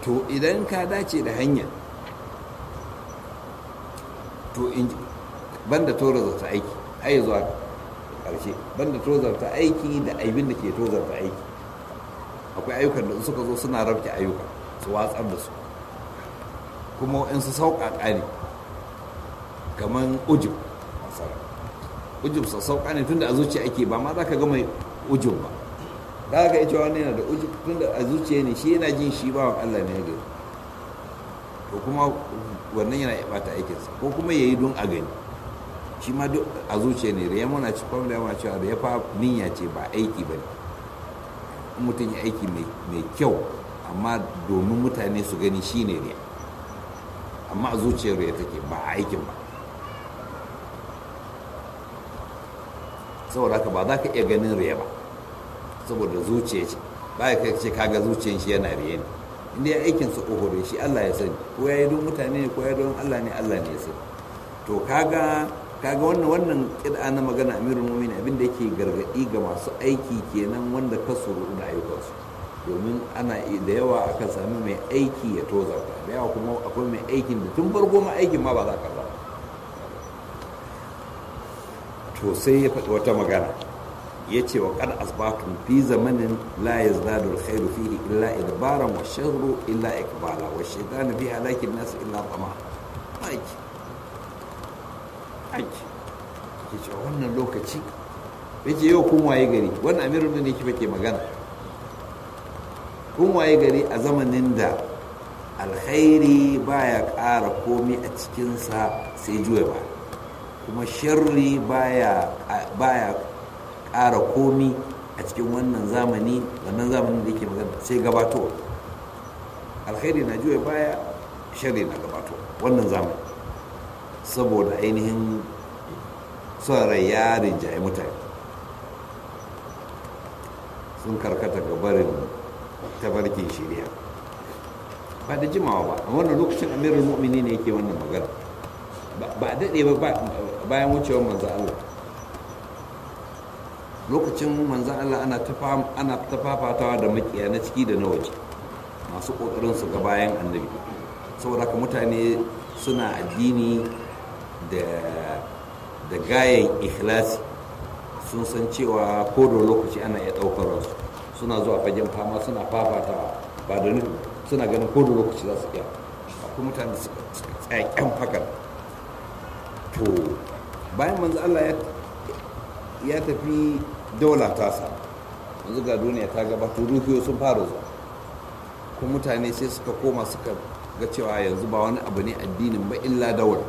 to idan ka dace da hanya to in banda tozarta aiki har zuwa ƙarshe banda tozarta aiki da aibin da ke tozarta aiki akwai ayyukan da suka zo suna rabke ayyuka su watsar da su kuma in su sauƙaƙa ne kamar ujib ujib su sauƙa ne tunda a zuciya ake ba ma za ka gama ujib ba za ka iya cewa wani yana da ujib tunda a zuciya ne shi yana jin shi bawan allah ne gari to kuma wannan yana bata aikinsa ko kuma ya yi don a gani shi ma duk a zuciya ne riya muna ci kwamda yawa cewa da ya fa niyya ce ba aiki ba ne mutum ya aiki mai kyau amma domin mutane su gani shi ne riya amma a zuciyar riya take ba a aikin ba saboda haka ba za ka iya ganin riya ba saboda zuciya ce ba ya ce kaga zuciyar shi yana riya ne inda ya aikin sa kohore shi Allah ya sani ko ya yi don mutane ne ko ya don Allah ne Allah ne ya sani to kaga kaga wannan wannan kida na magana amirul mu'minin abin da yake gargadi ga masu aiki kenan wanda ka suru da ayyukansu domin ana da yawa akan sami mai aiki ya tozarta da yawa kuma akwai mai aikin da tun farko ma aikin ma ba za ka ba to sai ya faɗi wata magana ya ce wa kad asbatun fi zamanin la yazdadu alkhairu fihi illa idbaran wa sharru illa ikbala wa shaytanu fi halakin nas illa tama aiki aiki ke cewa wannan lokaci yake yau kun waye gari wannan amirul ne yake ke magana kun waye gari a zamanin da alkhairi baya ƙara komi a cikinsa sai juya ba kuma sharri baya baya ƙara komi a cikin wannan zamani wannan zamanin da yake magana sai gabato alkhairi na juya baya sharri na gabato wannan zamani saboda ainihin son rai ya rinjaye mutane sun karkata ga barin tabarkin shirya ba da jimawa ba a wannan lokacin amirul mu'mini ne yake wannan magana ba a daɗe ba bayan wucewar manzan Allah lokacin manzan Allah ana ta fafatawa da makiya na ciki da na waje masu ƙoƙarin su ga bayan annabi saboda haka mutane suna addini da gayan ikhlasi sun san cewa ko da lokaci ana iya ɗaukar su suna zuwa fagen fama suna fafatawa ba da nufi suna ganin ko da lokaci za su iya akwai mutane da suka tsaya kyan fakar to bayan manzo Allah ya tafi daula tasa yanzu ga duniya ta gabato ruhiyo sun fara zuwa kuma mutane sai suka koma suka ga cewa yanzu ba wani abu ne addinin ba illa daula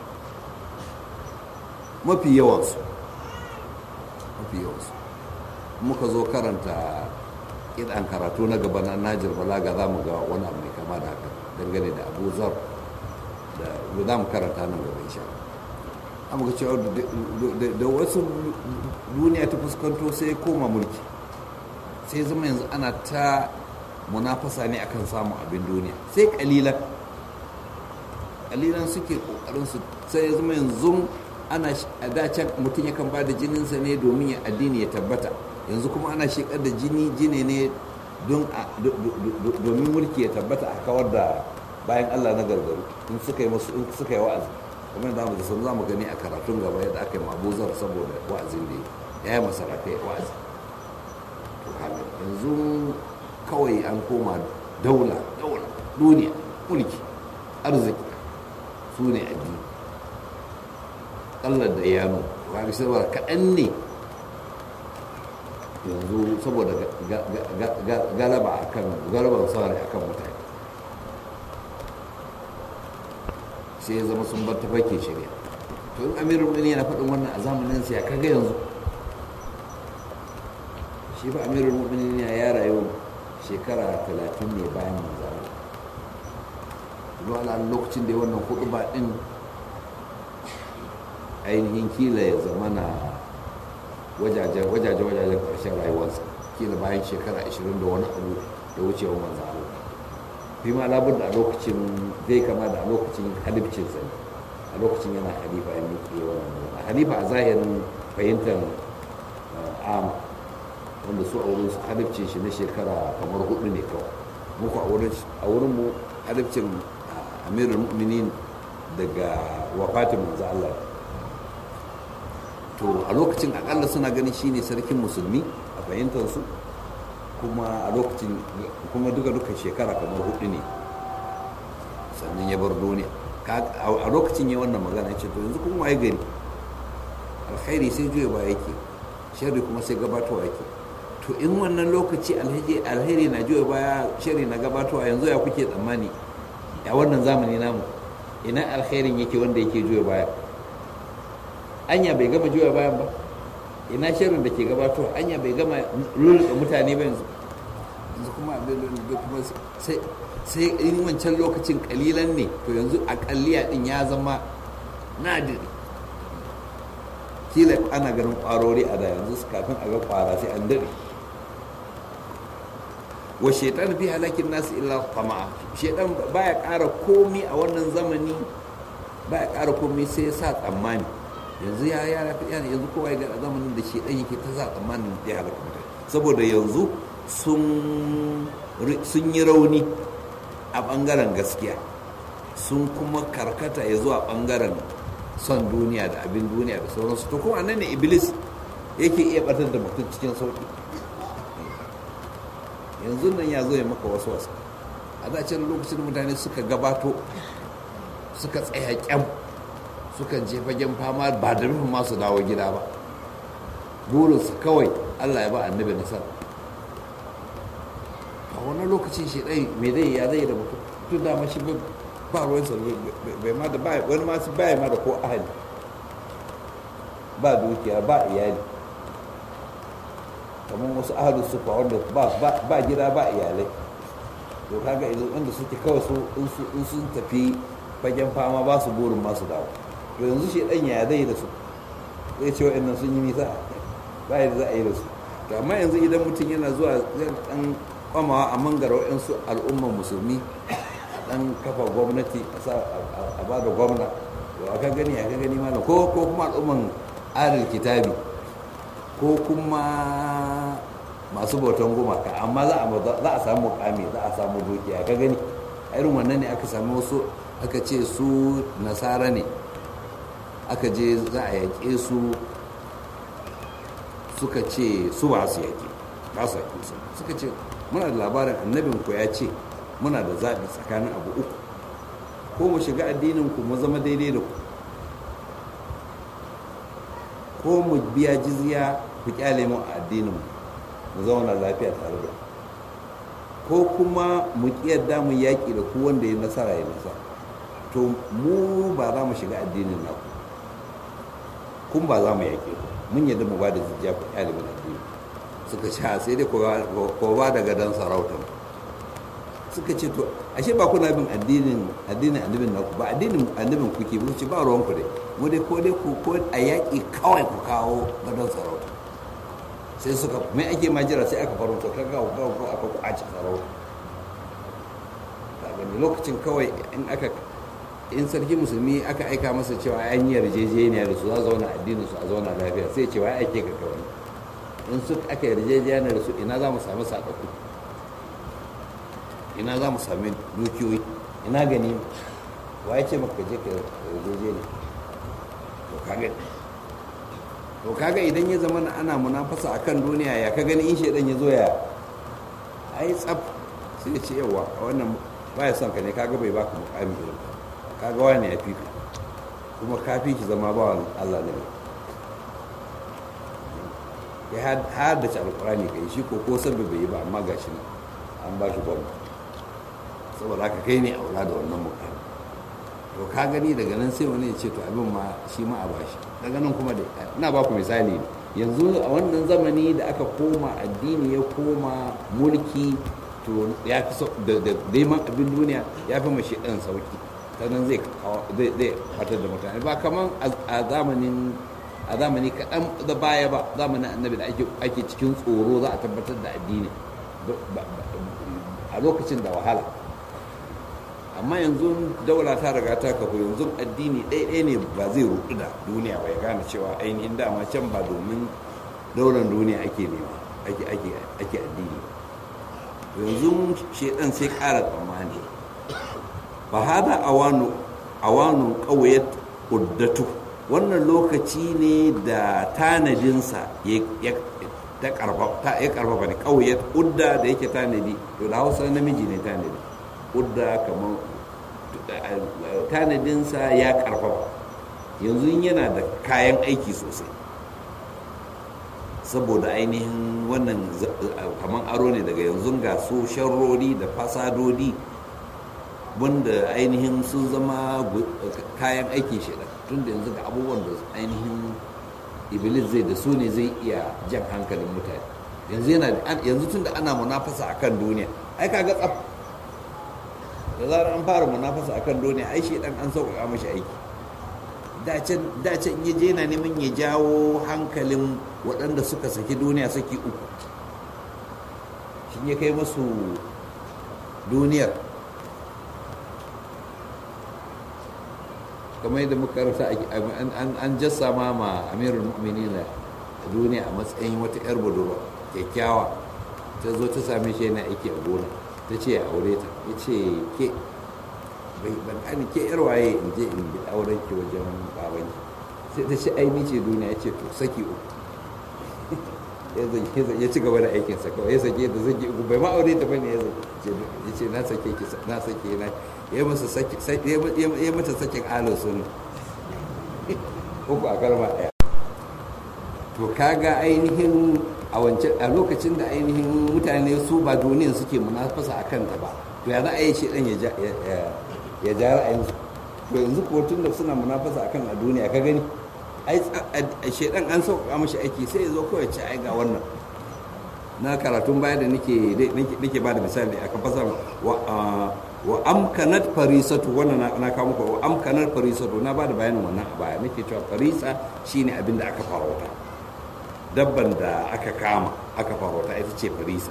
mafi yawansu mafi yawansu muka zo karanta idan karatu na gaba na najir balaga za mu ga wani abu mai kama da haka dangane da abu zar da za mu karanta nan gaba insha amma ga cewa da wasu duniya ta fuskanto sai koma mulki sai zama yanzu ana ta munafasa ne akan samun abin duniya sai kalilan kalilan suke kokarin su sai zama yanzu ana a dacen mutum yakan ba da jininsa ne domin ya addini ya tabbata yanzu kuma ana shekar da jini jini ne domin mulki ya tabbata a kawar da bayan allah na gargaru in suka yi masu in suka yi wa'azi kuma yadda mu da sun zamu gani a karatun gaba yadda aka yi mabuzar saboda wa'azin da ya yi masarakai wa'azi to kaga yanzu kawai an koma daula daula duniya mulki arziki su ne addini kallar da yano kaga saboda kaɗan ne yanzu saboda galaba akan galaban sauri akan mutane sai ya zama sun bar tafarkin shirya to in amirul mu'minin yana faɗin wannan a zamanin sa ya kaga yanzu shi fa amirul mu'minin ya rayu shekara talatin ne bayan manzara zuwa lokacin da ya wannan hudu ba din ainihin kila ya zama na wajajen wajajen wajajen ƙarshen rayuwarsa kila bayan shekara 20 da wani abu da wucewa manzo Allah fi ma labar da a lokacin zai kama da a lokacin halifcinsa ne a lokacin yana halifa ya miƙe wannan halifa a zahirin fahimtar am wanda su a wurin su halifcin shi na shekara kamar hudu ne kawai muku a wurin mu adabcin amirul mu'minin daga wafatin manzo Allah to a lokacin akalla suna ganin shine sarkin musulmi a fahimtar su kuma a lokacin kuma duka duka shekara kamar hudu ne sannan ya bar duniya a lokacin ya wannan magana ya ce to yanzu kuma waye gari alkhairi sai juya ba yake sharri kuma sai gabatowa yake to in wannan lokaci alheri na juya baya sharri na gabatowa yanzu ya kuke tsammani a wannan zamani namu ina alkhairin yake wanda yake juya baya anya bai gama juya bayan ba ina sharrin da ke gabatowa anya bai gama lulluɗe mutane ba yanzu yanzu kuma kuma sai sai in wancan lokacin kalilan ne to yanzu akalliya din ya zama nadiri kila ana ganin kwarori a da yanzu kafin a ga kwara sai an daɗe wa shaitan fi halakin nasu illa tama'a shaitan baya ƙara komi a wannan zamani baya ƙara komi sai ya sa tsammani yanzu ya ya yanzu kowa ya ga zamanin da shaitan yake ta sa tsammanin da ya halaka mutane saboda yanzu sun yi rauni a ɓangaren gaskiya sun kuma karkata ya zuwa ɓangaren son duniya da abin duniya da sauransu to kuma nan ne iblis yake iya batar da mutum cikin sauƙi yanzu nan ya zo ya maka wasu wasu a zacin lokacin mutane suka gabato suka tsaya kyam suka je fagen fama ba da rufin masu dawo gida ba burinsu kawai allah ya ba annabi nasara a wani lokacin shi ɗai mai zai ya zai da mutum tun dama shi ba ruwan sa bai ma da ba wani masu baya ma da ko ahali ba dukiya ba iyali kamar wasu ahalus sufa wanda ba gida ba iyalai to kaga idan inda suke kawai su in sun tafi fagen fama ba su burin masu dawo to yanzu shi ɗan ya zai da su zai ce wa'annan sun yi nisa ba yadda za a yi da su to amma yanzu idan mutum yana zuwa zai ɗan kwamawa a mangara wa'yansu al'umman musulmi dan kafa gwamnati a ba da gwamna to aka gani aka gani mana ko ko kuma al'umman ahlul kitabi ko kuma masu bautan gumaka amma za a za a samu mukami za a samu dukiya ka gani irin wannan ne aka samu wasu aka ce su nasara ne aka je za a yaƙe su suka ce su ba su yaƙe ba su yaƙe su suka ce muna da labarin annabin ku ya ce muna da zaɓi tsakanin abu uku ko mu shiga addinin ku mu zama daidai da ku ko mu biya jizya ku kyale mu a addinin mu zauna lafiya tare da ko kuma mu yadda mu yaƙi da ku wanda ya nasara ya nasara to mu ba za mu shiga addinin naku kun ba za mu yaƙe ku mun yadda mu ba da jizya ku kyale mu addini suka sha sai dai ko ba da gadon sarautar suka ce to ashe ba kuna bin addinin addinin annabin naku ba addinin annabin kuke ba ce ba ruwan ku dai mu dai ko dai ku ko a yaƙi kawai ku kawo gadon sarauta sai suka mai ake majira sai aka farauta ka ga ga ko aka kwace sarauta daga lokacin kawai in aka in sarki musulmi aka aika masa cewa an yi yarjejeniya da su za zauna addinin su a zauna lafiya sai cewa ya aike ka kawai in su aka yarjejeniya da su ina za mu samu sakaku ina za mu sami dukiyoyi ina gani wa ya ce maka je ka yarjeje ne to kaga to kaga idan ya zama ana munafasa akan duniya ya ka gani in shaidan ya zo ya ai tsaf sai ya ce yawa a wannan baya son ka ne kaga bai baka mukami irin kaga wani ya fi ka kuma ka fi ki zama ba Allah ne ya haddace alkurani kai shi ko ko sabbi bai yi ba amma gashi nan an ba shi gwamnati saboda haka kai ne aula da wannan mukami to ka gani daga nan sai wani ya ce to abin ma shi ma a bashi daga nan kuma da ina ba ku misali ne yanzu a wannan zamani da aka koma addini ya koma mulki to ya fi da neman abin duniya ya fi mashi ɗan sauki ta nan zai zai fatar da mutane ba kamar a zamanin a zamani kaɗan da baya ba zamanin annabi da ake cikin tsoro za a tabbatar da addini a lokacin da wahala amma yanzu daula ta riga ta kafa yanzu addini ɗaiɗaya ne ba zai rudu da duniya ba ya gane cewa ainihin dama can ba domin daular duniya ake nema ake addini yanzu shedan sai ƙara tsammani fa hada awanu awanu qawiyat uddatu wannan lokaci ne da tanadinsa ya ta karfafa ya karfafa ne qawiyat udda da yake tanadi to da Hausa namiji ne tanadi udda kamar tanadinsa ya karfafa yanzu yana da kayan aiki sosai saboda ainihin wannan kamar aro ne daga yanzu ga su sharrori da fasadodi wanda ainihin sun zama kayan aikin shaidan tun da yanzu ga abubuwan da ainihin iblis zai da su ne zai iya jan hankalin mutane yanzu tun da ana munafasa akan duniya ai kaga tsaf da zarar an fara munafasa akan duniya ai shaidan an sauƙaƙa mashi aiki dacen ya je na neman ya jawo hankalin waɗanda suka saki duniya saki uku shi ya kai masu duniyar kamar yadda muka rasa an jassa ma ma amirul mu'minin a duniya a matsayin wata yar budurwa kyakkyawa ta zo ta same shi yana aiki a gona ta ce ya aure ta ya ce ke bai ban ani ke yar waye in je in bi auren ki wajen baban sai ta ce ai ni ce duniya ya ce to saki uku ya ci gaba da aikin sa kawai ya sake da saki uku bai ma aure ta bane ya ya ce na sake ki na sake na ya masa saki ya mata sakin alin sunna uku a kalma daya to kaga ainihin a wancan a lokacin da ainihin mutane su ba duniyan suke munafasa a kanta ba to ya za a yi shi dan ya ja ra'ayinsu to yanzu ko tun da suna munafasa akan a duniya ka gani ai shedan an sauƙaƙa mashi aiki sai ya zo kawai ce ai ga wannan na karatun baya da nake nake ba da misali aka fasa wa amkanat farisatu wannan na kawo muku wa amkanat farisatu na ba da bayanin wannan a baya nake cewa farisa shine abin da aka farauta dabban da aka kama aka farauta ita ce farisa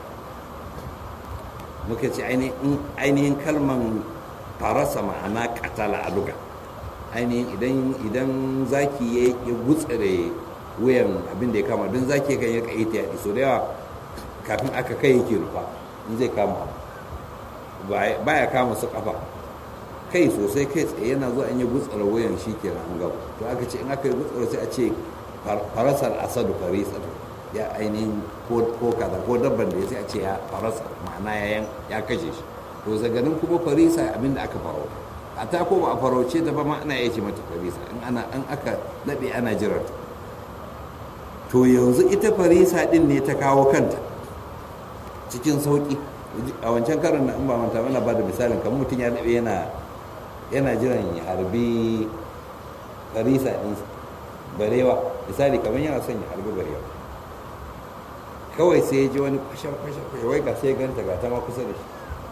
muka ce ainihin kalman farasa ma'ana katala a luga ainihin idan idan zaki ya gutsare wuyan abin da ya kama don zaki kan yi kaita ya so da yawa kafin aka kai yake rufa in zai kama baya kama su kafa kai sosai kai tsaye yana zuwa in yi gutsare wuyan shi ke an gaba to aka ce in aka yi gutsare sai a ce farasar asadu farisa ya ainihin ko kaza ko dabban da ya sai a ce ya farasa ma'ana ya kashe shi to zaganin kuma farisa abinda aka faro a ta ko ba a farauce ta ba ma ana iya ce mata farisa in ana an aka daɗe ana jirar to yanzu ita farisa din ne ta kawo kanta cikin sauƙi a wancan karin na in ba manta mana ba da misalin kamar mutum ya daɗe yana yana jiran ya harbi farisa ɗin barewa misali kamar yana son ya harbi barewa kawai sai ya ji wani kwashe-kwashe wai ga sai ganta ga ta ma kusa da shi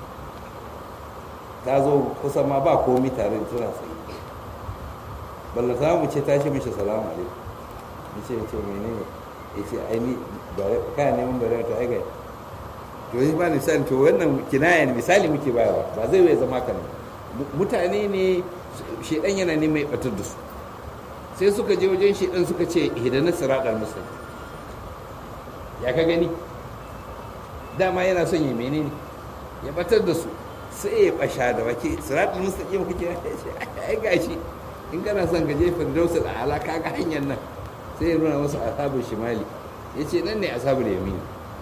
ta zo kusa ma ba komi tare da tana tsaye balla ta mu ce tashi mishi salamu alaikum ya ce ce menene ya ce aini kayan neman bare ta aiga to yi ba misali to wannan kinaya ne misali muke bayarwa ba zai wai zama kan mutane ne shedan yana ne mai batar da su sai suka je wajen shedan suka ce hidanar siratal musulmi ya ka gani dama yana son yi menene ya batar da su sai ya basha da wake siratul mustaqim kake ya ce ai gashi in kana son ka je firdaus da ala ka ga hanyar nan sai ya nuna masa ashabul shimali yace nan ne ashabul yamin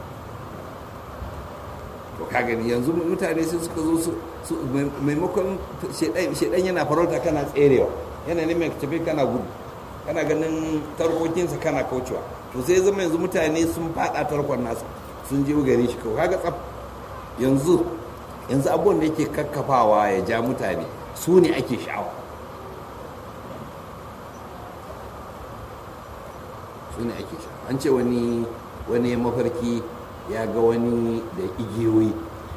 to ka gani yanzu mutane sai suka zo su maimakon shedan yana farauta kana tserewa yana neman ka tafi kana gudu kana ganin tarkokinsa kana kaucewa to sai zama yanzu mutane sun fada tarkon nasa sun je gare shi kawai kaga tsaf yanzu yanzu abubuwan da yake kakkafawa ya ja mutane su ne ake sha'awa su ne ake sha'awa an ce wani wani mafarki ya ga wani da igiyoyi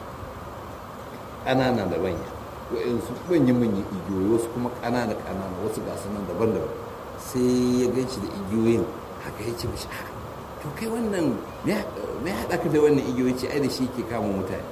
ƙanana da manya wa'insu manyan-manyan igiyoyi wasu kuma ƙanana-ƙanana wasu gasu nan daban-daban sai ya gan shi da igiyoyin haka ya ce mashi a to kai wannan me haɗa ka da wannan igiyoyi ce ai da shi ke kama mutane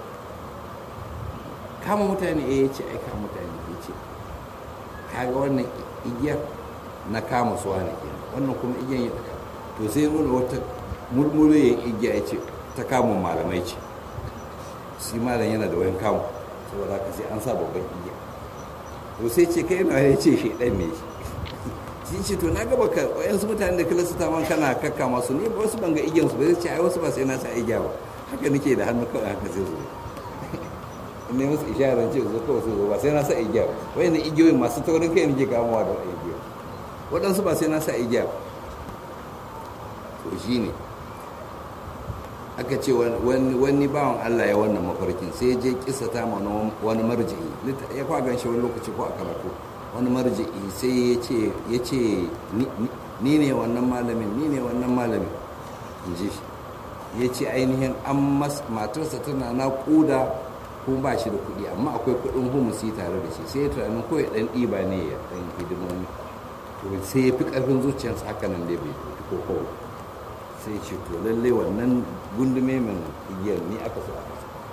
kama mutane eh ya ce ai kama mutane ya ce kaga wannan igiyar na kama suwa ne ke wannan kuma igiyar ya taka to sai nuna wata murmuriyan igiya ya ce ta kama malamai ce shi malam yana da wayan kamu saboda haka sai an sa babban igiya to sai ce kai na ya ce shi ɗan ne shi ce to na gaba ka wayansu mutane da kila su man kana kakka masu ne wasu ban ga igiyansu ba zai ce ai wasu ba sai na sa igiya ba haka nake da hannu kawai haka sai zo ne musu isharar ce zo kawai sai zo ba sai na sa igiya ba wayannan igiyoyin masu taurin kai nake kamuwa da igiya waɗansu ba sai na sa igiya ba to shi ne aka ce wani bawan Allah ya wannan mafarkin sai je kisa ta mana wani marji'i ya kwa gan shi wani lokaci ko a karatu wani marji'i sai ya ce ni ne wannan malamin ni ne wannan malamin in ji shi ya ce ainihin an matarsa tana naƙuda ko ba shi da kuɗi amma akwai kuɗin humusi tare da shi sai ya tunanin ko ya ɗan ɗiba ne ya ɗan hidimomi to sai ya fi ƙarfin zuciyarsa haka nan dai bai ko kawai sai ce to lalle wannan gundume min igiyar ni aka so aka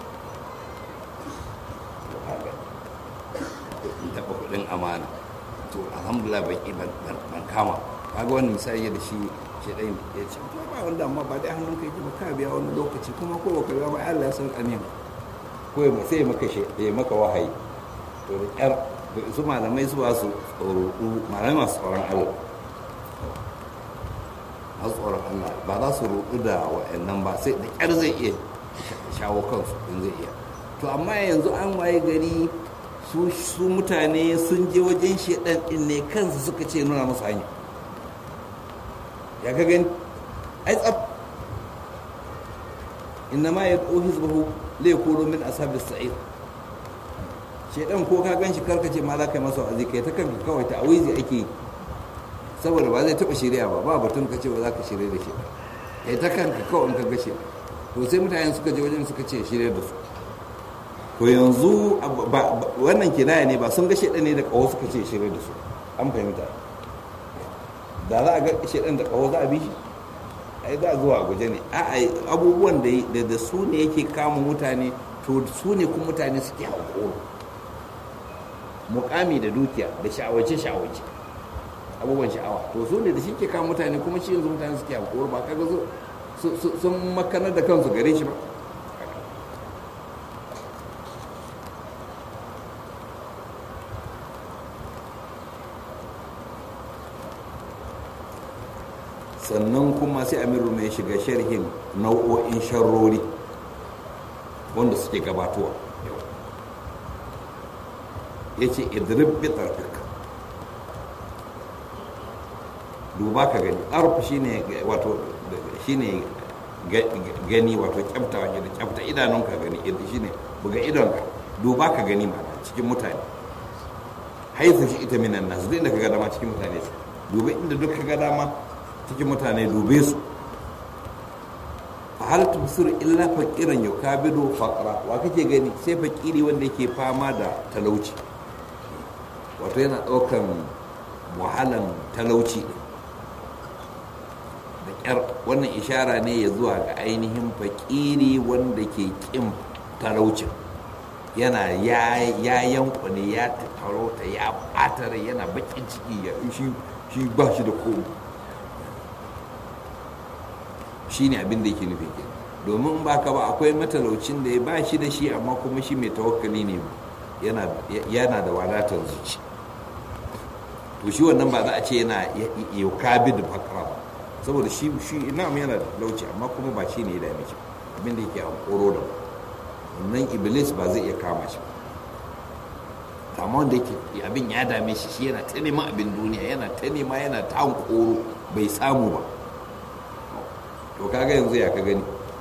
so haka in taɓa kuɗin amana to alhamdulillah ban kama kaga wani misali da shi shi ɗaya ya ce to ba wanda amma ba dai hannun kai ba ka biya wani lokaci kuma ko baka biya ba Allah ya san ƙanin ko ya sai maka shi ya maka wahayi to da ƙyar su malamai su ba su tsoro malamai masu tsoron Allah masu tsoron Allah ba za su rudu da wa'annan ba sai da ƙyar zai iya shawo kansu in zai iya to amma yanzu an waye gari su mutane sun je wajen shedan din ne kansu suka ce nuna musu hanya ya ka gani ai tsab inna ma ya ɗau hizbahu la yakunu min ashabis sa'ir shedan ko ka gan shi karkace ma za ka yi masa wa'azi kai ta kanka kawai ta awizi ake yi saboda ba zai taba shirya ba ba batun ka ce ba za ka shirya da shi kai ta kanka kawai ka gashe to sai mutane suka je wajen suka ce shirya da su to yanzu wannan kinaya ne ba sun ga shedan ne da kawo suka ce shirya da su an fahimta da za a ga shedan da kawo za a bi shi ai za a zuwa guje ne a abubuwan da da su ne yake kama mutane to su ne kuma mutane suke haƙoro mukami da dukiya da sha'awace sha'awace abubuwan sha'awa to su ne da shi ke kama mutane kuma shi yanzu mutane suke haƙoro ba kaga sun makanar da kansu gare shi ba sannan kuma sai amiru mai shiga sharhin nau'o'in sharrori wanda suke gabatowa ya ce idrib bitarfik duba ka gani arf shine wato shine gani wato kyafta wani da kyafta idanunka gani shine buga idonka duba ka gani ma cikin mutane haifu shi ita minan nasu duk inda ka ga dama cikin mutane duba inda duk ka ga dama cikin mutane dube su a hal tubsir illa faqiran yukabidu faqra wa kake gani sai fakiri wanda yake fama da talauci wato yana daukan wahalan talauci da kyar wannan ishara ne ya zuwa ga ainihin fakiri wanda ke kin talaucin yana ya yankune ya tarauta ya ɓatare yana bakin ciki ya shi ba shi da komai shi ne abin da yake nufi ke domin ba ka ba akwai matalaucin da ya ba shi da shi amma kuma shi mai tawakkali ne yana da wadatar zuci to shi wannan ba za a ce yana yaukabi da fakara ba saboda shi shi ina yana da lauci amma kuma ba shi ne ya dame shi abin da yake hankoro da wannan iblis ba zai iya kama shi ba amma wanda yake abin ya dame shi shi yana ta neman abin duniya yana ta nema yana ta hankoro bai samu ba to kaga yanzu ya ka gani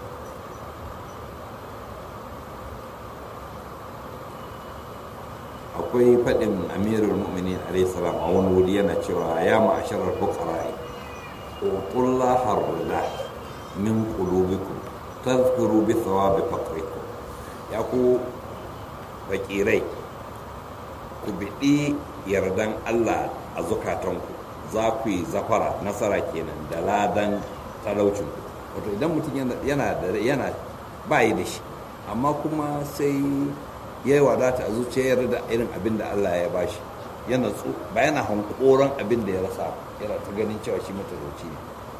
akwai faɗin amirul mu'minin alayhi salam a wani wuri yana cewa ya ma'asharar fuqara'i qulla harla min qulubikum tadhkuru bi thawabi faqrikum ya ku bakirai ku biɗi yardan Allah a zukatanku za ku yi zafara nasara kenan da ladan talaucin wato idan mutum yana da yana bayi da shi amma kuma sai ya yi wadata a zuciyar da irin abin da Allah ya bashi yana tso ba yana hankoron abin da ya rasa yana ta ganin cewa shi matalauci ne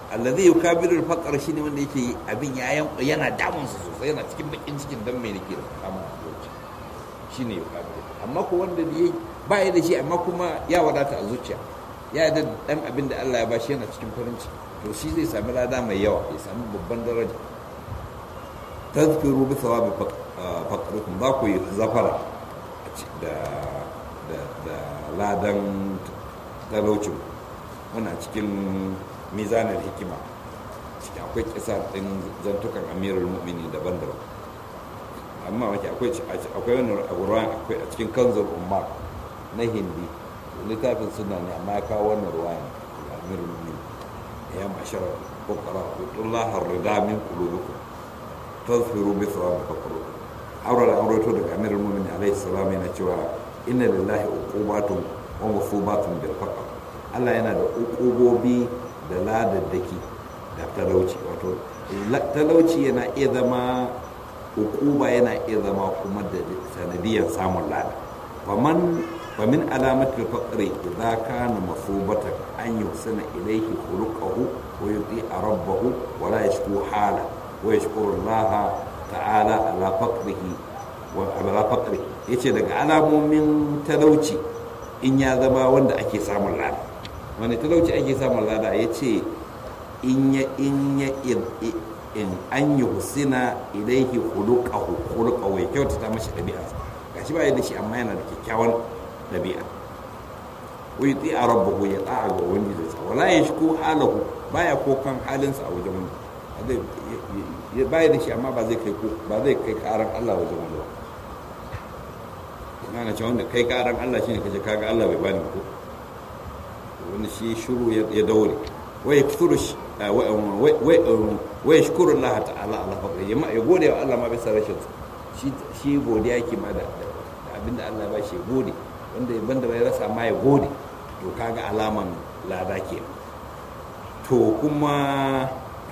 allazi yukabiru al-faqr shine wanda yake abin ya yana damun sa sosai yana cikin bakin cikin dan mai nake da kama zuciya shine yukabiru amma ko wanda ne ba ya da shi amma kuma ya wadata a zuciya ya da dan abin da Allah ya bashi yana cikin farin ciki to shi zai sami lada mai yawa ya sami babban daraja tazkiru bi thawabi faqrukum za ku yi zafara da da ladan talaucin muna cikin mizanar hikima cikin akwai kisa ɗin zantukan amirul mu'mini daban-daban amma wake akwai akwai wani ruwan akwai a cikin kanzar umar na hindi littafin suna ne amma ya kawo wannan ruwayan da amirul mu'mini ya mashar bukara hutullah harrida min qulubikum tazfiru bi thawabi faqrukum aure da aurato daga amirul mu'mini alaihi salam yana cewa inna lillahi uqubatun wa musubatun bil faqr Allah yana da uqubobi da ladaddaki da talauci wato talauci yana iya zama uquba yana iya zama kuma da sanadiyar samun lada faman famin alamatul faqri idza kana masubatan an yusana ilayhi khuluquhu wa yuti rabbahu wa la yashku hala wa yashkuru Allah ta'ala ala faqrihi wa ala faqri yace daga alamomin talauci in ya zama wanda ake samun lada wani talauci ake samun lada ya ce in ya in ya in an yi husina ilaihi khuluqahu khuluqahu ya kyautata mashi ɗabi'a gashi ba da shi amma yana da kyakkyawan ɗabi'a wa yuti a rabbahu ya ta'a ga wani da sa wala yashku halahu baya kokan halinsa a wajen wani ya baya da shi amma ba zai kai ba zai kai karan Allah wajen wani ba ina na ce wanda kai karan Allah shine kaje kaga Allah bai bani ko wani shi shuru ya daure wa yakthuru wa yashkuru Allah ta'ala ala fadli ya gode wa Allah ma bisa rashin shi shi godiya yake ma da abinda Allah ya bashi gode wanda banda bai rasa ma ya gode to kaga alaman lada ke to kuma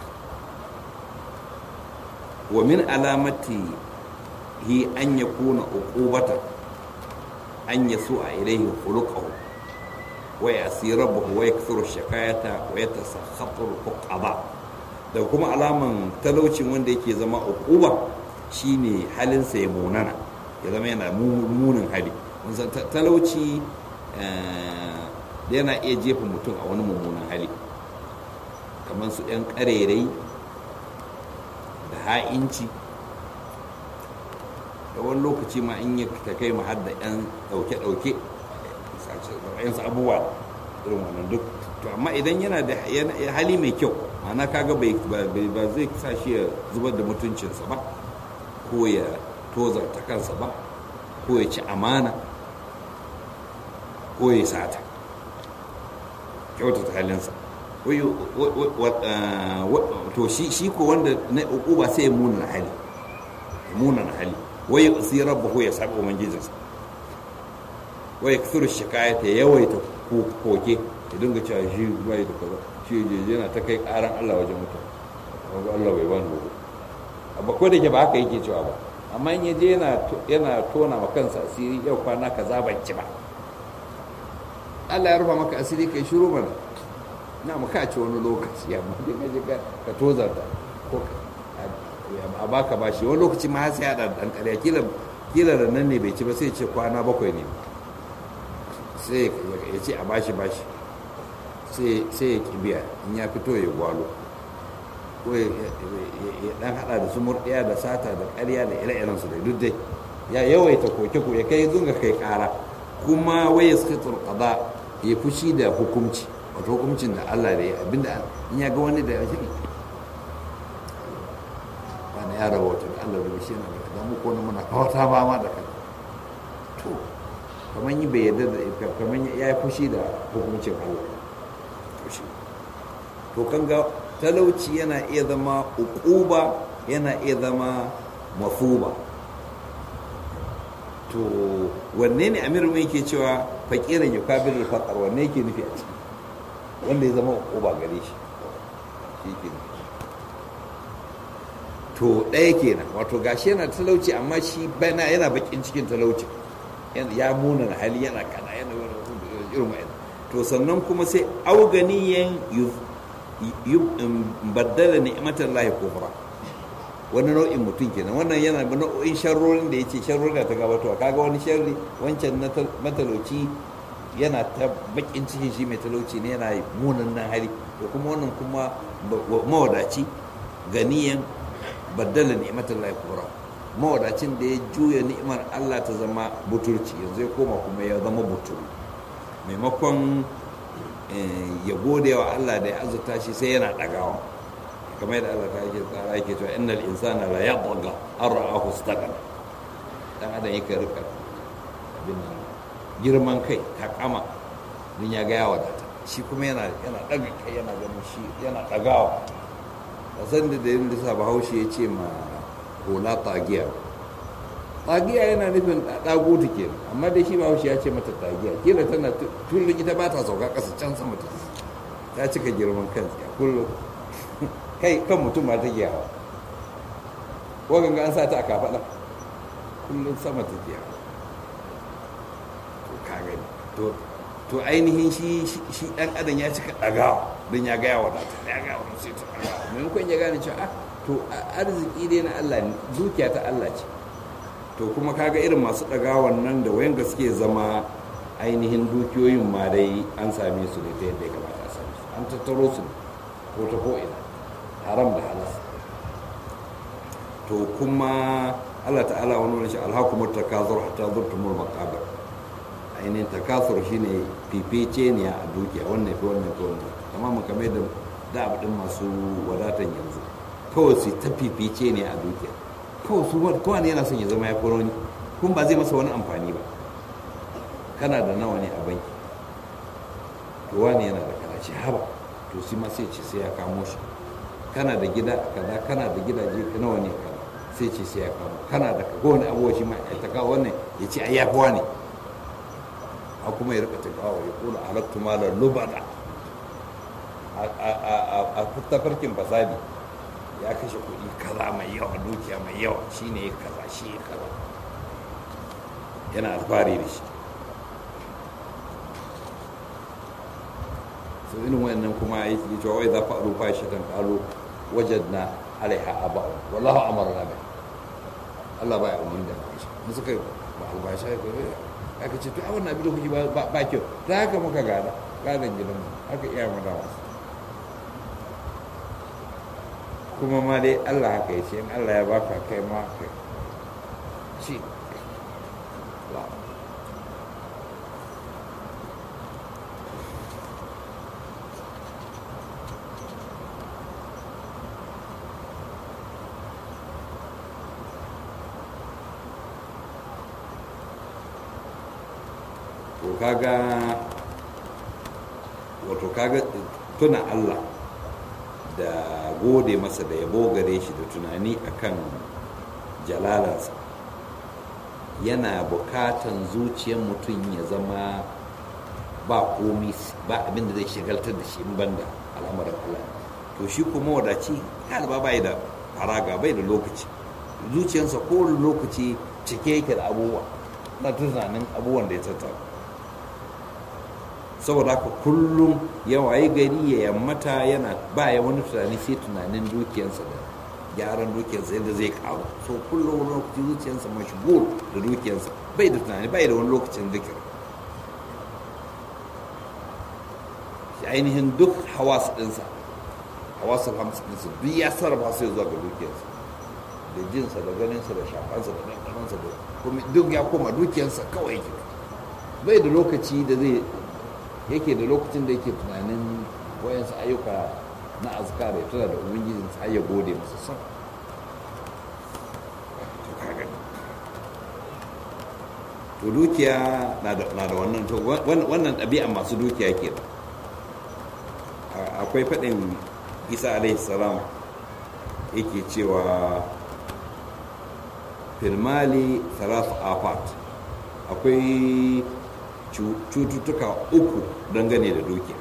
wa min alamati hi an yakuna uqubatan an yasu a ilaihi khuluquhu wa yasi rabbuhu wa yakthuru shakayata wa yatasakhatur fuqada da kuma alaman talaucin wanda yake zama uquba shine halinsa ya munana ya zama yana munin hali talauci yana iya jefa mutum a wani mummunan hali kamar su 'yan ƙarerai da ha'inci da wani lokaci ma in yi ta kai mu har da 'yan ɗauke-ɗauke yansu abubuwa irin wannan duk to amma idan yana da hali mai kyau ma'ana kaga bai ba zai sa shi ya zubar da mutuncinsa ba ko ya tozarta kansa ba ko ya ci amana ko ya sata kyautata halinsa to shi ko wanda na uku sai ya muna hali muna hali wai ya tsira rabbahu ya sabi ubangijinsa wai ya kusur shikayata ya yawaita koke ya dinga cewa shi bai da kaza shi je yana ta kai karan Allah wajen mutum wanda Allah bai bani gobe amma ko da ke ba haka yake cewa ba amma in yaje yana yana tona ma kansa asiri yau kwana kaza ban ci ba Allah ya rufa maka asiri kai shiru mana na maka ci wani lokaci ya mu dinga je ka tozarta ko a baka bashi wani lokaci ma sai ya da dan ƙarya kila kila da nan ne bai ci ba sai ce kwana bakwai ne sai ya ce a bashi bashi sai ya kibiya in ya fito ya gwalo ko ya dan hada da su murɗiya da sata da ƙarya da ire su da duk dai ya yawaita koke ko ya kai zunga kai ƙara kuma waye skitul qada ya fushi da hukunci wato hukuncin da Allah da ya abinda in ya ga wani da ya shi wani ya rahoto da Allah da shi yana da mu ko muna kawata ba ma da kai to kamar yi bai yarda da kamar ya yi fushi da hukuncin Allah to shi to kan ga talauci yana iya zama uquba yana iya zama mafuba to wanne ne amir mai ke cewa fakirin ya kabirin faƙar wanne yake nufi a ciki wanda ya zama uquba gare shi shi ke nufi to ɗaya kenan wato gashi yana talauci amma shi bana yana bakin cikin talauci ya muna hali yana kana yana irin wa'in to sannan kuma sai auganiyan baddala ni'matar lahi kufra wani nau'in mutum kenan wannan yana da nau'in sharrorin da ya ce sharrorin da ta gabatowa kaga wani sharri wancan na matalauci yana ta bakin cikin shi mai talauci ne yana munan nan hali da kuma wannan kuma mawadaci ganiyan baddala ni'matar lahi kufra mawadacin da ya juya ni'imar Allah ta zama buturci yanzu ya koma kuma ya zama buturu maimakon ya gode wa Allah da ya azurta shi sai yana ɗagawa kamar yadda Allah ta yake tsara yake cewa innal insana la yadgha an ra'ahu istaghna dan adam yake rika abin nan girman kai takama din ya ga ya wadata shi kuma yana yana daga kai yana ganin shi yana ɗagawa a san da dalilin da sa Bahaushe ya ce ma hula tagiya tagiya yana nufin ɗago ta ke amma dai shi Bahaushe ya ce mata tagiya kila tana kullum ita ba ta sauka ƙasa can sama ta ta cika girman kan kullum kai kan mutum ma take hawa wagan ga an sa ta a kafaɗa kullum sama take hawa to ka gani to to ainihin shi shi dan adam ya cika ɗagawa don ya gaya wa data ya gaya wa sai ta ɗagawa maimakon ya gane cewa ah to arziki dai na Allah ne dukiya ta Allah ce to kuma kaga irin masu ɗagawan nan da wayan suke zama ainihin dukiyoyin ma dai an same su ne ta yadda ya kamata a same su an tattaro su ko ta ko ina haram da halas to kuma Allah ta'ala wani wani shi alhakumar takazur hatta zurtumul maqabir ainihin takasur shine fifice ne a dukiya wannan fi wannan fi wannan amma mu kame da da abin masu wadatan yanzu kawai su ta fifice ne a dukiya kawai su kowa ne yana son ya zama ya furo ni kun ba zai masa wani amfani ba kana da nawa ne a banki to wani yana da kana ce haba to shi ma sai ce sai ya kamo shi kana da gida kaza kana da gidaje nawa ne kaza sai ce sai ya kamo kana da kowane abuwa shi ma ya ta kawo wannan ya ce ai yafi wani a kuma ya rika tafawa ya kula halattu malar lubada a tafarkin fasadi ya kashe kuɗi kaza mai yawa dukiya mai yawa shine ya kaza shi ya kaza yana alfahari da shi so irin wayannan kuma ya yi cewa wai za fa'alu fa shi kan qalu wajadna alaiha aba wallahu amarna bi Allah baya umarni da shi mun suka ba albasha ko aka ce to a wannan abin da kuke ba kyau ta haka muka gada gadan gidan haka iya mu da wasu kuma ma dai Allah haka ya ce in Allah ya baka kai ma ka ci to kaga wato kaga tuna Allah da gode masa da yabo gare shi da tunani akan jalalansa yana bukatan zuciyar mutum ya zama ba komi ba abin da zai shigaltar da shi in banda al'amarin Allah to shi kuma wadaci ba bai da faraga bai da lokaci zuciyarsa ko lokaci cike yake da abubuwa na tunanin abubuwan da ya tattara saboda haka kullum ya waye gari ya yammata yana ba ya wani tunani sai tunanin dukiyarsa da gyaran dukiyarsa yadda zai kawo so kullum wani lokaci zuciyarsa mashgul da dukiyarsa bai da tunani bai da wani lokacin zikir shi ainihin duk hawas ɗinsa hawasul hamsin ɗinsa duk ya sarrafa su zuwa ga dukiyarsa da jinsa da ganinsa da shafansa da ɗanɗanonsa da kuma duk ya koma dukiyarsa kawai yake bai da lokaci da zai yake da lokacin da yake tunanin wayansu ayyuka na azkar ya tuna da ubangijin sa ya gode masa son to dukiya na da wannan to wannan ɗabi'a masu dukiya ke da akwai faɗin isa alaihi salam yake cewa filmali salatu afat akwai cututtuka uku dangane da dukiya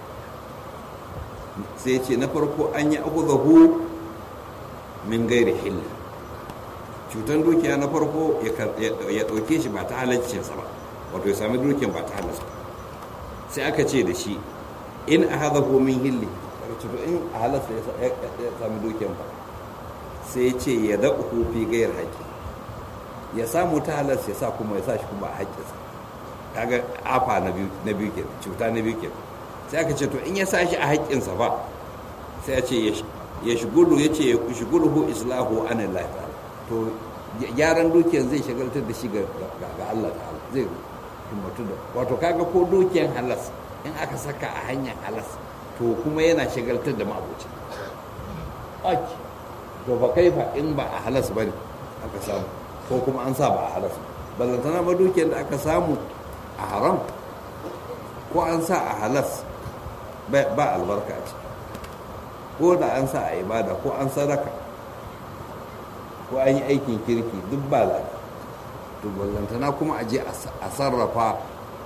sai ce na farko an yi zahu min gairi hilla cutan dukiya na farko ya ɗauke shi ba ta halaccinsa ba wato ya sami dukiyan ba ta halarsa sai aka ce da shi in a haza min hilli karci to in a halasta ya sami dukiyan ba sai ce ya da uku fi gayar haƙƙi ya samu ta halas ya sa kuma ya sa shi kuma a haƙƙinsa kaga afa na biyu na biyu kenan cuta na biyu kenan sai aka ce to in ya sa shi a haƙƙinsa ba sai ya ce ya shigulu ya ce ya shigulu hu islahu anan lafiya to gyaran dukiyar zai shagaltar da shi ga Allah ta'ala zai himmatu da wato kaga ko dukiyar halas in aka saka a hanyar halas to kuma yana shagaltar da ma'abuci aki to ba kai fa in ba a halas bane aka samu ko kuma an sa ba a halas ballantana ba dukiyar da aka samu a haram ko an sa a halas ba albarka a ciki ko da an sa a ibada ko an sadaka ko an yi aikin kirki duk ba la to ballantana kuma a je a sarrafa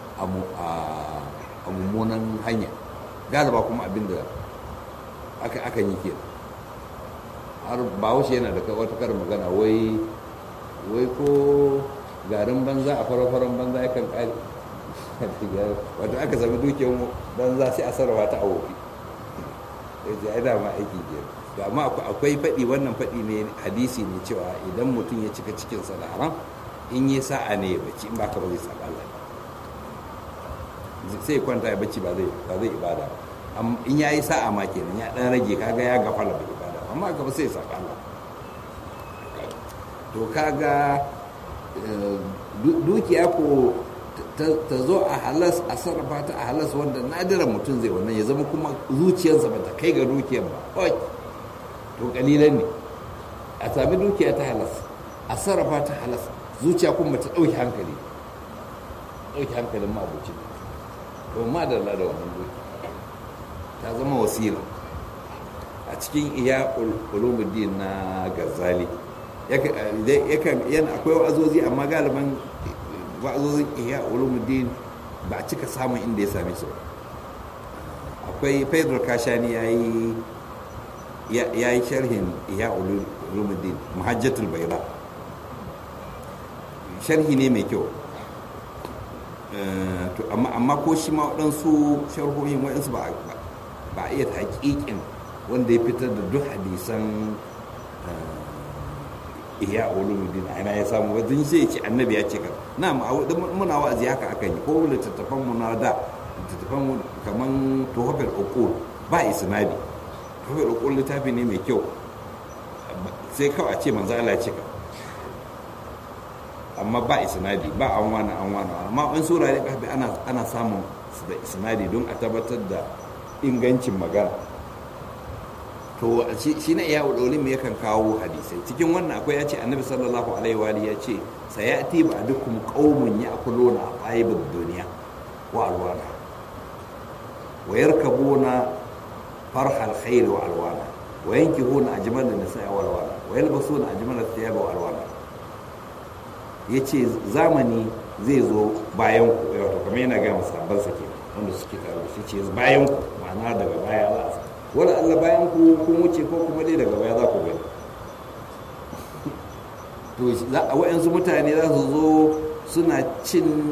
a mummunan hanya galiba kuma abin da aka yi ke har bahaushe yana da wata kar magana wai wai ko garin banza a fara-faran banza yakan kare wato aka sami dukiyar banza sai a sarrafa ta a wofi ya ai dama aiki ke to amma akwai faɗi wannan faɗi ne hadisi ne cewa idan mutum ya cika cikinsa da haram in yi sa'a ne ya bacci in ba ka ba zai saba Allah sai kwanta ya bacci ba zai ba zai ibada in ya yi sa'a ma kenan ya dan rage kaga ya gafala bai ibada amma ka ba sai ya saba Allah to kaga dukiya ko ta zo a halas a sarrafa ta a halas wanda nadira mutum zai wannan ya zama kuma zuciyarsa ba ta kai ga dukiyar ba kawai to kalilan ne a sami dukiya ta halas a sarrafa ta halas zuciya kuma ta ɗauki hankali ɗauki hankalin mabucin to ma da da wannan dukiya ta zama wasila a cikin iya ulumuddin na gazali yana akwai wa'azozi amma galiban wa'azozin ihya ulumuddin ba a cika samun inda ya same su akwai pedro kashani ya yi ya yi sharhin ihya ulumuddin muhajjatul baira sharhi ne mai kyau amma ko shi ma waɗansu sharhohin waɗansu ba a iya haƙiƙin wanda ya fitar da duk hadisan iya ulumuddin a ina ya samu wajen sai ce annabi ya ce ka na muna wa'azi haka akan yi ko littattafan mu na da littattafan mu kaman tuhafar uqul ba isnadi tuhafar uqul littafi ne mai kyau sai kawai a ce manzo Allah ya ce ka amma ba isnadi ba an wani an wani amma in sura ne kafi ana ana samun da isnadi don a tabbatar da ingancin magana to shi na iya ulolin me yakan kawo hadisai cikin wannan akwai ya ce annabi sallallahu alaihi wa ya ce sayati ba dukum qaumun ya'kuluna tayyibud dunya wa alwana wa yarkabuna farha alkhair wa alwana wa yankihuna ajmal an-nisa wa alwana wa yalbasuna ajmal athiyab wa alwana yace zamani zai zo bayan ku wato kamar yana ga musabban sake wanda suke tare shi ce bayan ku ma'ana daga baya za a wani allah bayan ku kun wuce ko kuma dai daga baya za ku gani to wa'yansu mutane za su zo suna cin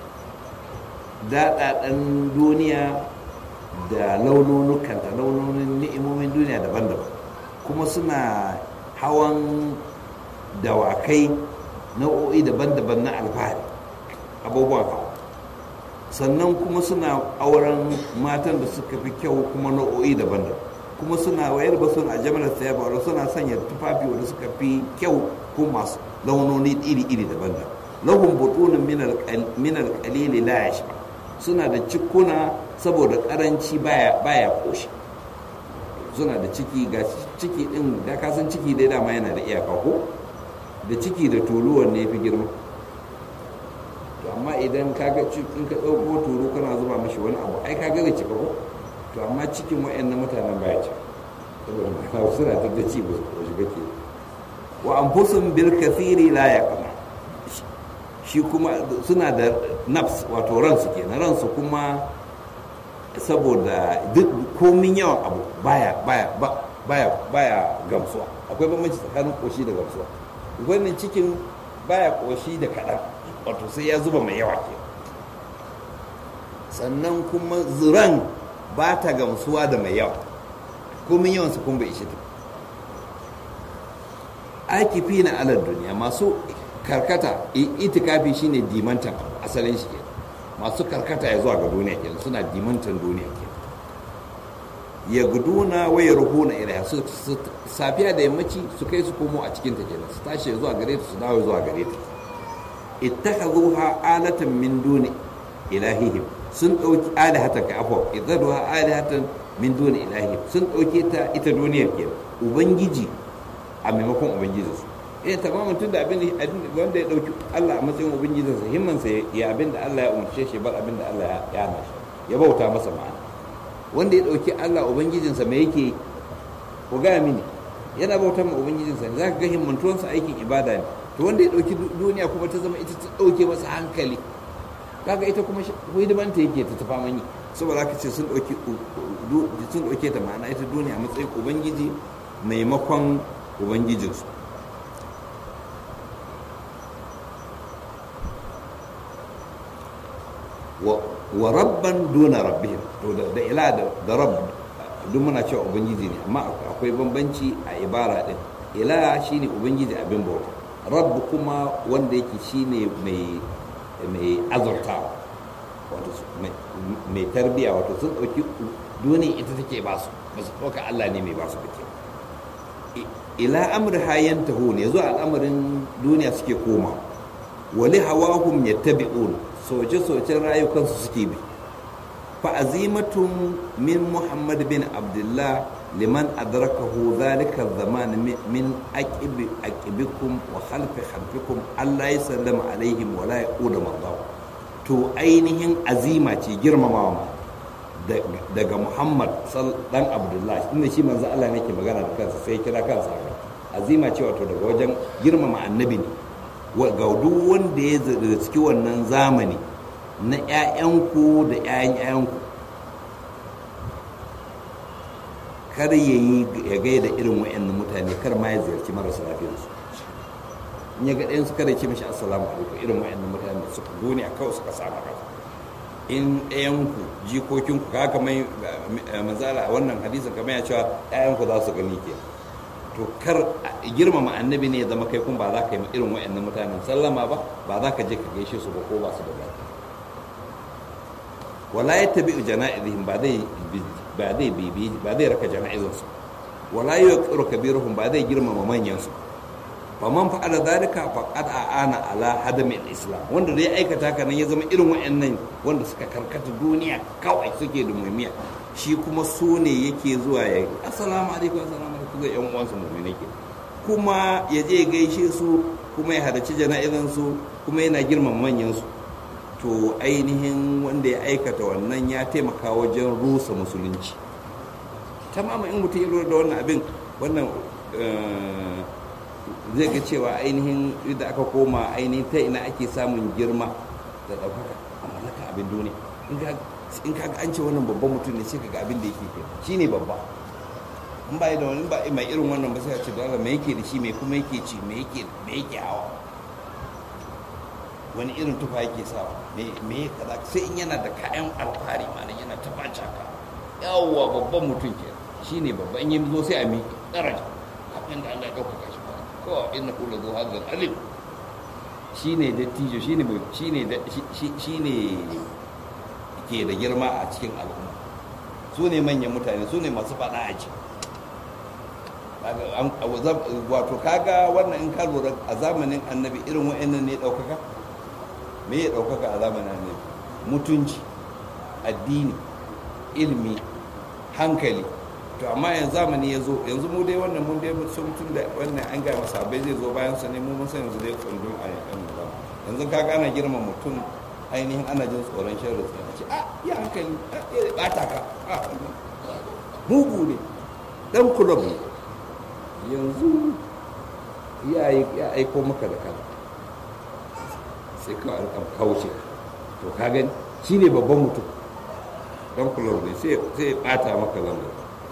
daɗaɗen duniya da launonukanta launonin ni'imomin duniya daban-daban kuma suna hawan dawakai nau'o'i daban-daban na alfahari abubuwan hawa sannan kuma suna auren matan da suka fi kyau kuma nau'o'i daban-daban kuma suna wayar ba suna jamalar saya ba suna sanya tufafi wanda suka fi kyau ko masu launoni iri-iri daban-daban lahum butunin min alqalili la yashba suna da cikuna saboda karanci baya baya koshi suna da ciki ga ciki din da kasan ciki dai dama yana da iyaka ko da ciki da tuluwan ne fi girma to amma idan ka ga in ka ɗauko turu kana zuba mashi wani abu ai ka ga zai cika ko to amma cikin wayannan mutanen baya ci saboda ma'ana suna ta da ci ba su shiga ke wa anfusun bil kathiri la yaqna shi kuma suna da nafs wato ransu kenan ransu kuma saboda duk komin yawan abu baya baya baya baya gamsuwa akwai bambanci tsakanin koshi da gamsuwa wannan cikin baya koshi da kaɗan wato sai ya zuba mai yawa ke sannan kuma zuran ba ta gamsuwa da mai yawa komin yawansa kun bai ishe ta akifi na alar duniya masu karkata itikafi shine dimantan asalin shi kenan masu karkata ya zuwa ga duniya kenan suna dimantan duniya kenan ya guduna waya ruhuna ilaiha su safiya da yammaci su kai su komo a cikin ta kenan su tashi zuwa gare ta su dawo zuwa gare ta ittakhadhuha alatan min duni ilahihim sun dauki alihatan ka afwa idzaduha alihatan min duni ilahihim sun dauke ta ita duniyar kenan ubangiji a maimakon ubangiji su eh tamamin tunda abin wanda ya dauki Allah a matsayin ubangijinsa himmansa ya abin da Allah ya umarce shi bar abin da Allah ya hana shi ya bauta masa ma'ana wanda ya ɗauki Allah Ubangijinsa mai yake ku gaya mini yana bautar ma Ubangijinsa ne za ka ga himmantuwansa aikin ibada ne to wanda ya ɗauki duniya kuma ta zama ita ta ɗauke masa hankali kaga ita kuma hidimanta yake ta tafa mani saboda haka ce sun ɗauki sun ɗauke ta ma'ana ita duniya matsayin Ubangiji maimakon Ubangijinsu wa rabban duna rabbihim to da ila da rabb duk muna cewa ubangiji ne amma akwai bambanci a ibara din ila shine ubangiji abin bauta rabb kuma wanda yake shine mai mai azurtawa wato mai tarbiya wato sun dauki duniya ita take ba su ba su ɗauka Allah ne mai ba su bake ila amr hayan taho ne zuwa al'amarin duniya suke koma wali hawahum yattabi'un soce-socen rayukansu suke bi fa'azimatun min muhammad bin abdullah liman adrakahu zalika zaman min aqibi aqibikum wa khalfi khalfikum Allah ya sallama alaihim wa la yaquda mardahu to ainihin azima ce girmamawa daga muhammad dan abdullah inda shi manzo Allah ne ke magana da kansa sai kira kansa azima ce wato daga wajen girmama annabi ne ga duk wanda ya ciki wannan zamani na 'ya'yanku da 'ya'yan 'ya'yanku kar ya yi ya gaida irin wa'annan mutane kar ma ya ziyarci marasa lafiyarsu in ya ga ɗayan su kada ce mashi assalamu alaikum irin wa'annan mutane da suka duniya kawai suka samu kafa in ɗayanku jikokinku ka kamar manzala wannan hadisin kamar ya cewa 'ya'yanku za su gani ke to kar girmama annabi ne ya zama kai kun ba za ka yi irin wa'annan mutanen sallama ba ba za ka je ka gaishe su ba ko ba su da lafiya wala ya tabi jana'izihim ba zai ba zai bibi ba zai raka jana'izin su wala yuqiru kabiruhum ba zai girmama manyan su fa man fa'ala dhalika faqad a'ana ala hadami al-islam wanda dai aikata haka nan ya zama irin wa'annan wanda suka karkata duniya kawai suke da muhimmiya shi kuma su ne yake zuwa ya assalamu alaikum assalamu alaikum ga yan uwansu mu'mini ke kuma ya je gaishe su kuma ya halarci jana'izan su kuma yana girmama manyan su to ainihin wanda ya aikata wannan ya taimaka wajen rusa musulunci tamama in mutum ya lura da wannan abin wannan zai ga cewa ainihin da aka koma ainihin ta ina ake samun girma da ɗaukaka a mallaka abin duniya in ka ga an ce wannan babban mutum ne sai ka ga abin da yake kai shi ne babba in ba da wani ba mai irin wannan ba sai a ce da Allah me yake da shi me kuma yake ci me yake me yake hawa wani irin tufa yake sawa me me kaza sai in yana da kayan alfahari ma yana ta baca ka yawwa babban mutum ke shine babba in yi zo sai a miƙe daraja abin da Allah ya ɗaukaka shi ba ko inna kullu zu hadzal alim shine dattijo shine shine shine ke da girma a cikin al'umma su ne manyan mutane su ne masu faɗa a ci wato kaga wannan in ka lura a zamanin annabi irin wa'annan ne ɗaukaka me ya ɗaukaka a zamanin annabi mutunci addini ilimi hankali to amma yanzu zamani ya zo yanzu mu dai wannan mun dai sun mutum da wannan an gaya masa bai zai zo bayan sa ne mu mun san yanzu dai tsundun a yankan ba yanzu ka gana girma mutum ainihin ana jin tsoron sharri sai a ce a ya hankali ya bata ka a mugu ne dan kulob ne yanzu ya aiko maka da kan sai ka alƙam kauce to ka gani shi ne babban mutum dan kulob ne sai ya bata maka lamba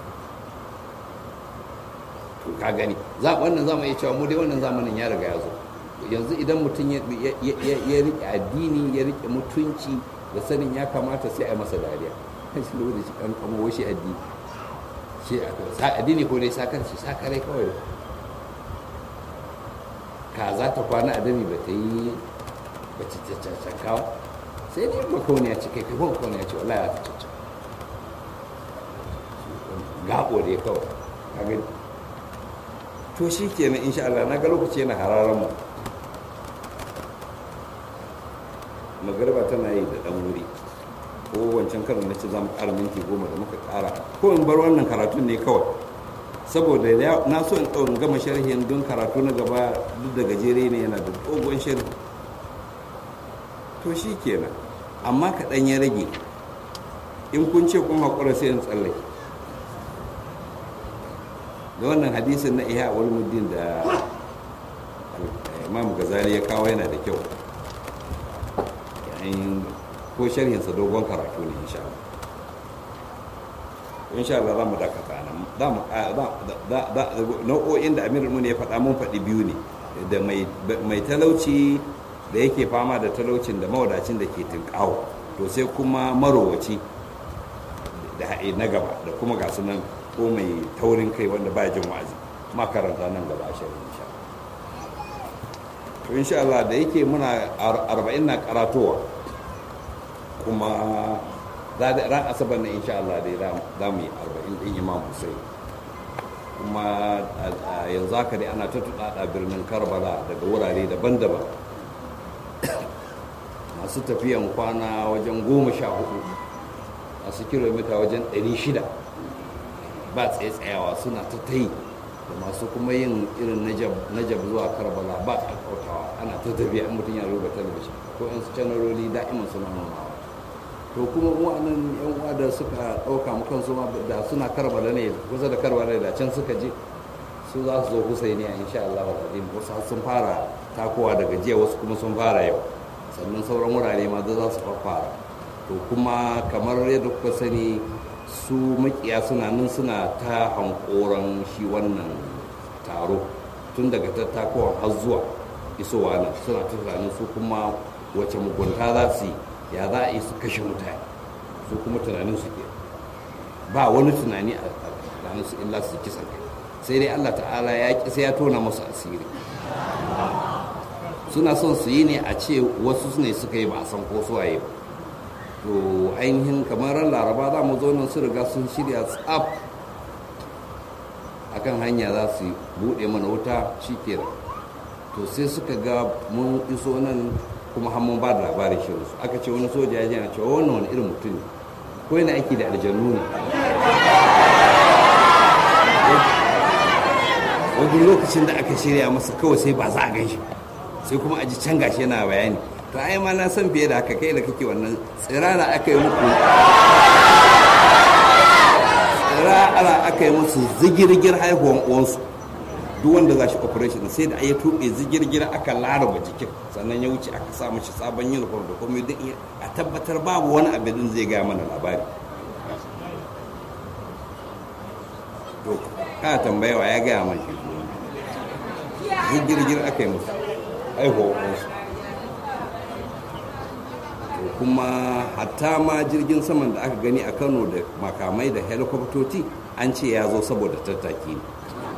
to ka gani za wannan zamu iya cewa mu dai wannan zamanin ya riga ya zo yanzu idan mutum ya riƙe addini ya riƙe mutunci da sanin ya kamata sai a masa dariya shi da shi kan kamo shi addini ce addini ko dai sakarci sakarai kawai ka za ta kwana a dami ba ta yi ba ta cancankawa sai dai makauniya ce kai kai makauniya ce wallahi ta cancan gaɓo dai kawai ka gani to shi kenan insha Allah na ga lokaci yana hararan mu magariba tana yi da ɗan wuri ko wancan karin na ce za mu ƙara minti goma da muka ƙara ko in bar wannan karatun ne kawai saboda na so in ɗaurin gama sharhin don karatu na gaba duk da gajere ne yana da dogon sharhi to shi kenan amma kaɗan ya rage in kun ce kun haƙura sai in tsallake da wannan hadisin na iya wani muddin da imam gazali ya kawo yana da kyau yayin ko sharhinsa dogon karatu ne insha Allah insha Allah za mu dakata nan nau'o'in da amirul mun ya faɗa mun faɗi biyu ne da mai talauci da yake fama da talaucin da mawadacin da ke tinkawo to sai kuma marowaci da haɗe na gaba da kuma ga nan ko mai taurin kai wanda ba jin wa'azi makaranta nan gaba a shirin insha to insha Allah da yake muna arba'in na karatowa kuma ran asabar na insha Allah dai za mu yi arba'in ɗin imam Hussein kuma yanzu haka dai ana ta birnin karbala daga wurare daban-daban masu tafiyan kwana wajen goma sha hudu masu kilomita wajen ɗari shida ba tsaye-tsayawa suna ta ta yi da masu kuma yin irin najab zuwa karbala ba ƙaƙautawa ana ta tafiya in mutum ya ruba talabishin ko yan su canaroli da'iman suna nunawa to kuma wa'annan yan uwa da suka ɗauka mu kansu da suna karbala ne kusa da karbala da can suka je su za su zo husaini a insha Allah wa qadim wasu sun fara takowa daga jiya wasu kuma sun fara yau sannan sauran wurare ma za su fara to kuma kamar yadda kuka sani su makiya suna nan suna ta hankoran shi wannan taro tun daga tattakowa har zuwa isowa nan suna ta tunanin su kuma wace mugunta za su yi ya za a yi su kashe mutane su kuma tunanin su ke ba wani tunani a tunanin su illa su kisan kai sai dai allah ta'ala ya ƙi sai ya tona masu asiri suna son su yi ne a ce wasu ne suka yi ba a san ko su waye ba to ainihin kamar ran laraba za mu zo nan su riga sun shirya tsaf akan hanya za su buɗe mana wuta shi to sai suka ga mun iso nan kuma har mun ba da labarin shirin su aka ce wani soja ya jana cewa wannan wani irin mutum ne ko yana aiki da aljannu ne wani lokacin da aka shirya masa kawai sai ba za a gan shi sai kuma a ji can gashi yana bayani to ai ma na san fiye da haka kai da kake wannan tsirara aka yi muku tsirara aka yi musu zigirgir haihuwan uwansu duk wanda za shi operation sai da ya tuɓe zigirgir aka laraba jikin sannan ya wuce aka sa mashi sabon uniform da kuma duk a tabbatar babu wani abin zai gaya mana labari to ka tambayawa ya gaya mana shi zigirgir aka yi musu haihuwan uwansu kuma hatta ma jirgin saman da aka gani a kano da makamai da helikwaftoci an ce ya zo saboda tattaki ne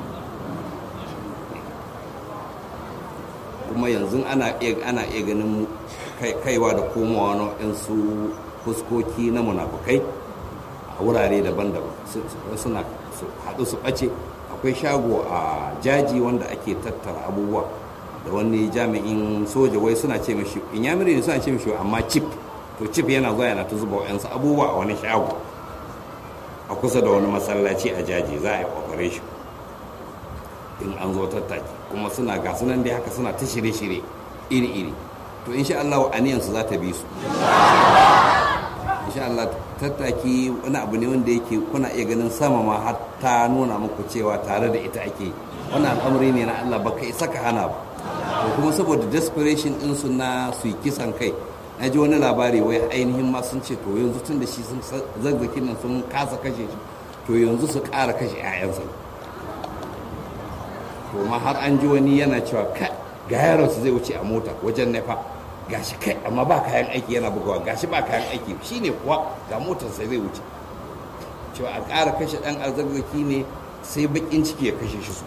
kuma yanzu ana iya ganin kaiwa da komowa na su fuskoki na munafukai a wurare daban-daban suna haɗu su ɓace akwai shago a jaji wanda ake tattara abubuwa da wani jami'in soja wai suna ce mashi in yamiri ne suna ce mashi amma chip to chip yana zuwa yana ta zuba wa'yansu abubuwa a wani shago a kusa da wani masallaci a jaji za a yi operation in an zo tattaki kuma suna ga sunan dai haka suna ta shirye-shirye iri-iri to insha Allah aniyansu za ta bi su insha Allah tattaki wani abu ne wanda yake kuna iya ganin sama ma har ta nuna muku cewa tare da ita ake wannan al'amari ne na Allah baka isa ka hana ba to kuma saboda desperation din su na su yi kisan kai na ji wani labari wai ainihin ma sun ce to yanzu tun da shi sun zazzakin nan sun kasa kashe shi to yanzu su ƙara kashe 'ya'yansa to ma har an ji wani yana cewa kai ga yaron su zai wuce a mota wajen nefa gashi kai amma ba kayan aiki yana bugawa gashi ba kayan aiki shine kuwa ga motar sai zai wuce cewa a ƙara kashe ɗan arziki ne sai baƙin ciki ya kashe shi su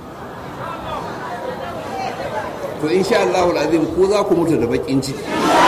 to insha Allah azim ko za ku mutu da baƙin ciki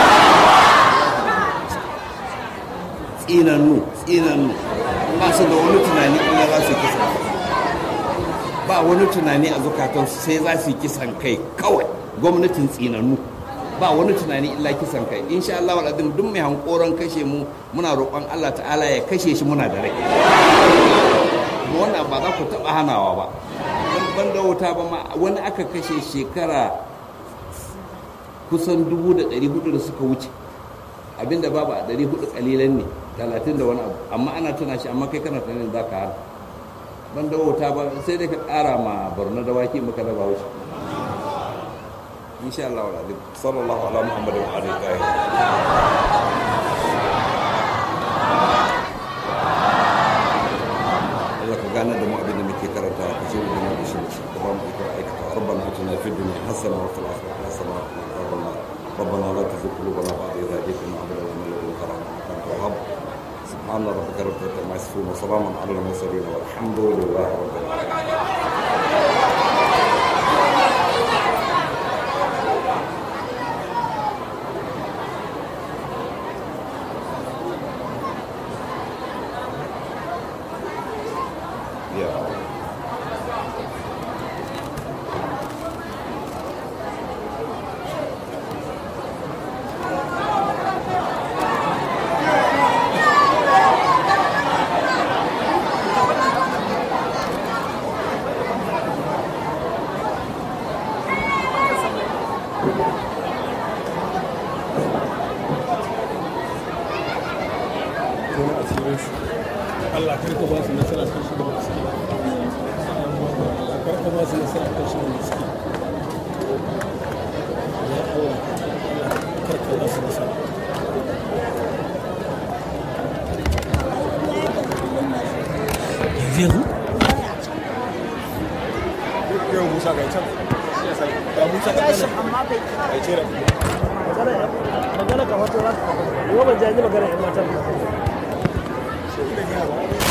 tsinannu tsinannu ba su da wani tunani ina za su kisa ba wani tunani a zukatansu sai za su yi kisan kai kawai gwamnatin tsinannu ba wani tunani illa kisan kai insha Allah wal azim duk mai hankoron kashe mu muna roƙon Allah ta'ala ya kashe shi muna da rai wannan ba za ku taɓa hanawa ba ban da wuta ba ma wani aka kashe shekara kusan dubu da ɗari hudu da suka wuce abinda babu a ɗari hudu ƙalilan ne talatin da wani abu amma ana tuna shi amma kai kana tunanin za ka hana ban da wuta ba sai dai ka ƙara ma barna da waki maka da bawo shi insha Allah wa azim sallallahu ala muhammadin wa alihi tahirin Allah ka gane da mu abin da muke karanta ka ce da mu da shi da ba mu iko aikata rabbana atina fid dunya hasana wa fil akhirati hasana wa qina adhaban nar ربنا لا تزغ قلوبنا بعد إذ هديتنا وهب لنا من لدنك رحمة إنك أنت الوهاب سبحان ربك رب العزة عما يصفون وسلام على المرسلين والحمد لله رب العالمين Allah karka ba su nasara kan shi da suke karka ba su nasara kan shi da suke ya Allah karka ba su nasara yanzu yanzu yau musa ga can ga musa ga can ai ce magana ka wato za ka yau ban jaji magana yan matan ba da